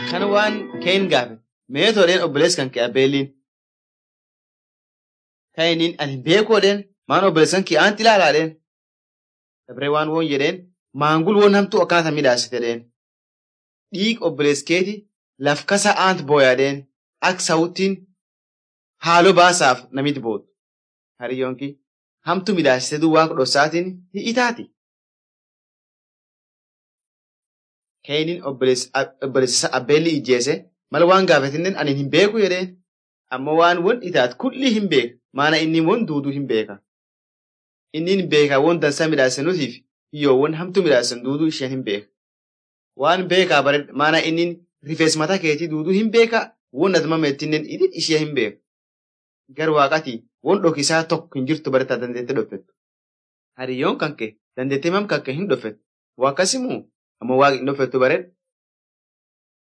Kan waan keen gaafe meetoodheen obboleessa kan kee abbeelliin. Kainiin ani beekoodheen maan obboleessan kee aanti ilaalaadheen. Dabree waan woon jedheen maangul woon hamtuu akkanata midhaasitedheen. Dhiig obboleessa keeti laf kasa aant booyaadheen ak sawuttiin haaloo baasaaf namit bootu. Hariyyoonki hamtu midhaasite duu waan dhossaatiin hi'itaati. Kainiin obboleessa abbeelli ijjeese mala waan gaafatinnen ani hin beeku jedheen. Amma waan won itaat kulli hin beeka. Maana inni won duuduu hin beeka. Inni hin beeka won dansaa midhaasen nutiif hiyyoo won hamtu midhaasen duuduu isheen hin beeka. Waan beekaa bare maana inni rifeensa mataa keetii duuduu hin beeka won adma meettinen idil ishee hin beeka. Gar waaqati won dhokisaa tokko hin jirtu bare taa dandeettee dhofettu. Hariyyoon kan kee dandeettee mam kan kee hin dhofettu. Waa akkasimoo amma waaqni hin dhofettu bare